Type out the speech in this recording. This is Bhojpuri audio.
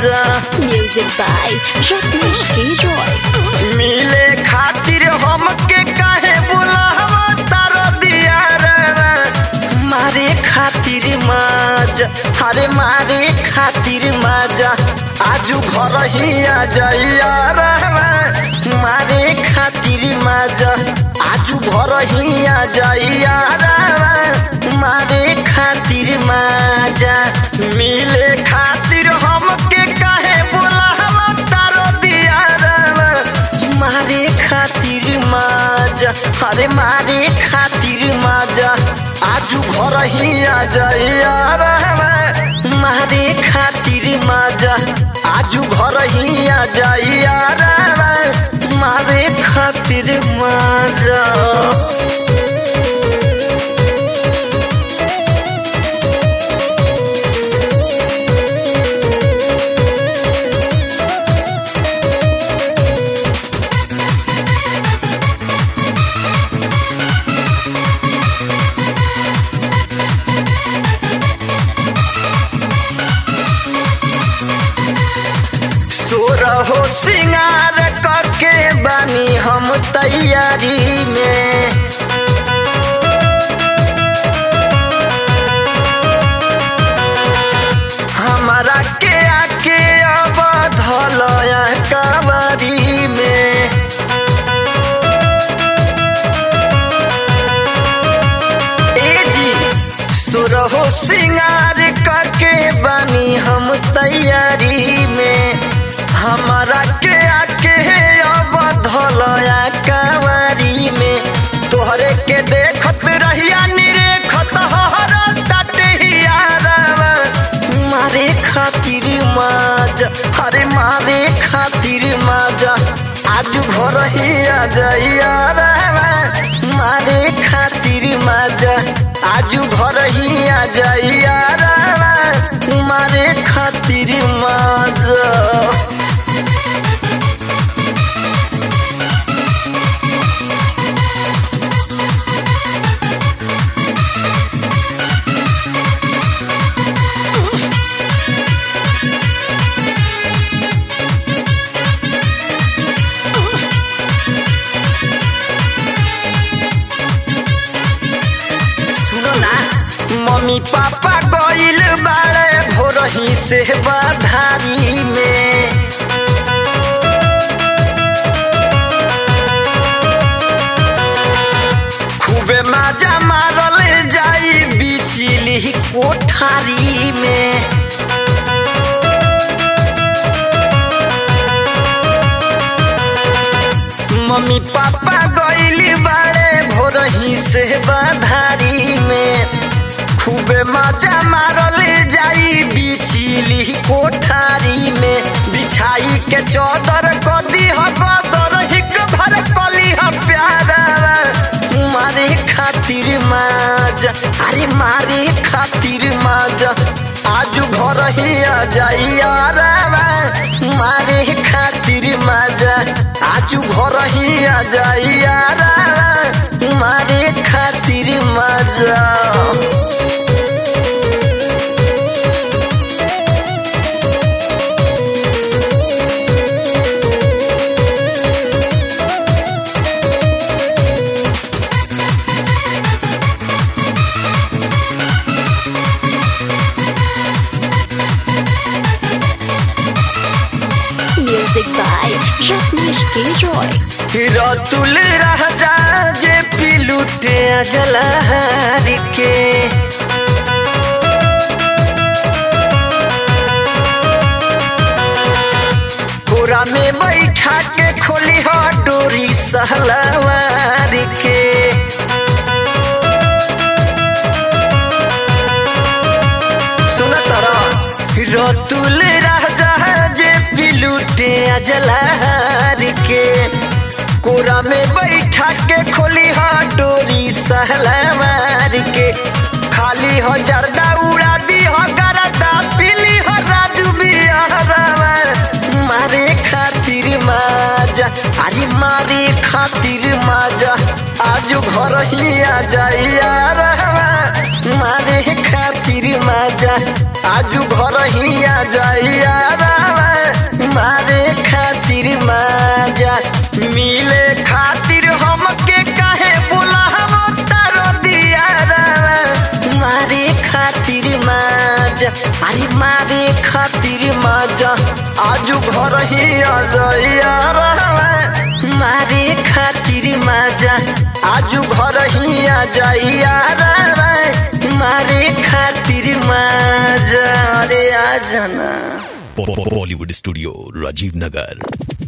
माजा Music by Rajneesh K. Roy. मिले खातिर हमके काहे बुलावा तारो दिया रे मारे खातिर माजा अरे मारे खातिर माजा आजू घर ही आ जाइया रे मारे खातिर माजा आजू घर ही आ जाइया रे मारे खातिर माजा मिले खातिर हमके काहे बुलावा तारो दिया रे मारे खातिर माजा अरे मारे खातिर माजा आजू घर ही आ जाइया रे मारे खातिर माजा आजू घर ही आ जाइया रे मारे खातिर माजा सोरहो सिंगार करके बानी हम तैयारी में हमारा के आके अब धलया कबरी में ए जी सुरहो सिंगार करके बानी हम तैयारी में हमारा के आके अब धलया कवारी में तोहरे के देखत रहिया निरेखत हर तटहिया मारे खातिर माजा अरे मारे खातिर माजा आज घर ही आ जाइया रे मारे खातिर माजा आज घर ही आ जाइया रे मारे खातिर माजा सुनो ना मम्मी पापा गइल बाड़े भोरही से बधारी में खूबे माजा मारल जाई बिचली कोठारी में मम्मी पापा गइली बाड़े भोरही से बधारी में खूबे मजा मारल जाई बिचली कोठारी में बिछाई के चौदर कदी ह बदर हिक भर कली ह प्यारा मारे खातिर माजा अरे मारे खातिर माजा आज घर ही आ जाइया रे मारे खातिर माजा आज घर ही आ जाइया रे मारे खातिर माजा Music by Rajneesh K. Roy. Ratul राजा जे पिलुटे जलहर के कोरा में बैठा के खोली हो डोरी सहलवार के सुन तरा रतुल राजा जे पिलुटे जलहर के कोरा में बैठा के खोली हा डोरी सहला मार के खाली हो जर्दा उड़ा दी हो गरदा पीली हो राजू बिहारा मारे खातिर माजा अरे मारे खातिर माजा आज घर ही आ जाइया मारे खातिर माजा आज घर ही आ जाइया आजू घर ही आ जाइया मारे खातिर माजा आजू घर ही आ जाइया मारे खातिर माजा अरे आ जाना बॉलीवुड स्टूडियो राजीव नगर